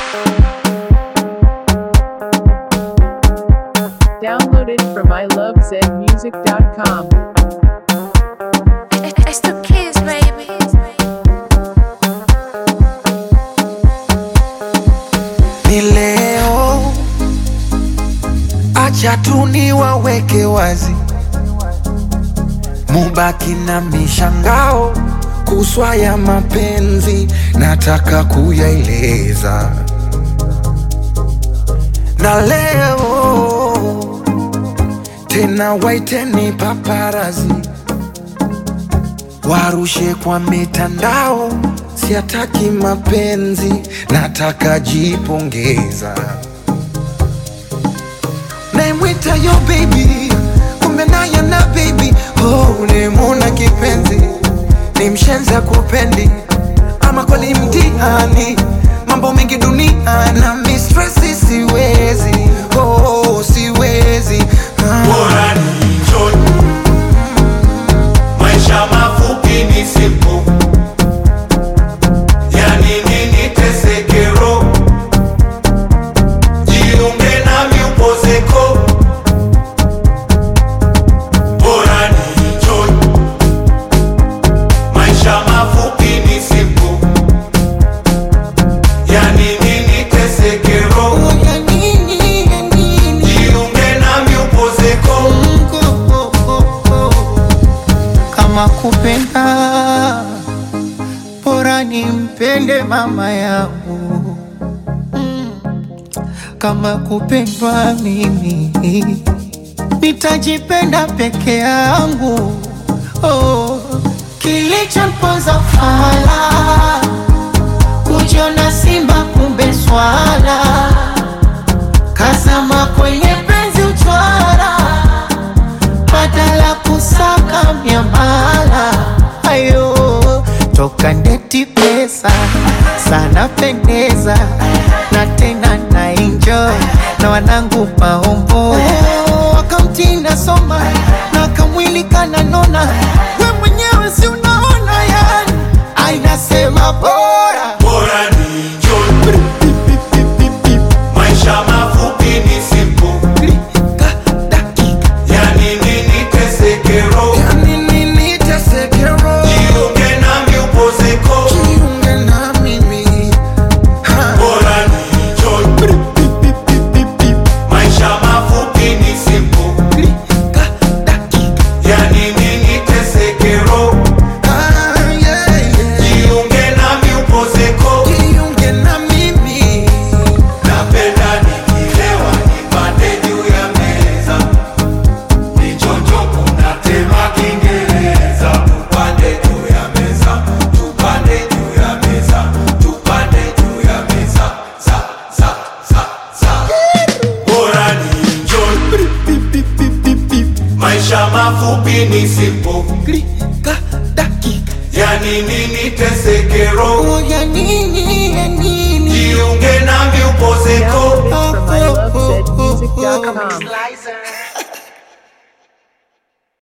Downloaded from ilovezmusic.com. It's the kids, baby. ni leo, acha tu niwaweke wazi, mubaki na mishangao kuswa ya mapenzi, nataka kuyaeleza na leo tena, waiteni paparazi warushe kwa mitandao, siataki mapenzi, nataka jipongeza. Naimwita yo baby, kumbe naye na baby oh, nimuna kipenzi, ni mshenza kupendi, ama kweli mtihani, mambo mengi dunia na mistresi, siwezi oh, siwezi ah. bora ni enjoy. Maisha mafupi ni simple, yani nini tesekero, jiunge nami upozeko. Bora ni enjoy. Maisha mafupi ni simple, yani nini tesekero, Ya nini, ya nini? jiunge nami upozeko. kama kupenda bora nimpende mama yangu Mm. kama kupendwa mimi nitajipenda peke yangu oh. kilichomponza fala kujiona simba kumbe swala kazama kwenye penzi uchwara badala kusaka miamala ayo toka ndeti pesa sana pendeza na tena na enjoy na wanangu maombo wakamtinda soma na kamwili kananona we mwenyewe si unaona yani ainasema bora bora ni enjoy. Maisha mafupi ni simple, Klika, dakika, yani nini tesekero, ya nini nitesekero? jiunge nami upozeko. Jiunge na mimi ha. Bora ni enjoy. Maisha mafupi ni simple, Klika, dakika, yani nini tesekero, ah, yeah, yeah. jiunge nami upozeko. Jiunge na mimi Napenda nikilewa nipande juu ya meza, nichonjo kuna tema Kiingereza. Tupande juu ya meza, tupande juu ya meza, tupande juu ya meza, za za za za. Bora ni enjoy, maisha mafupi ni simple, Klika, dakika, yani nini tesekero, oh, ya nini, ya nini? jiunge nami upozeko. Downloaded from ilovezmusic.com.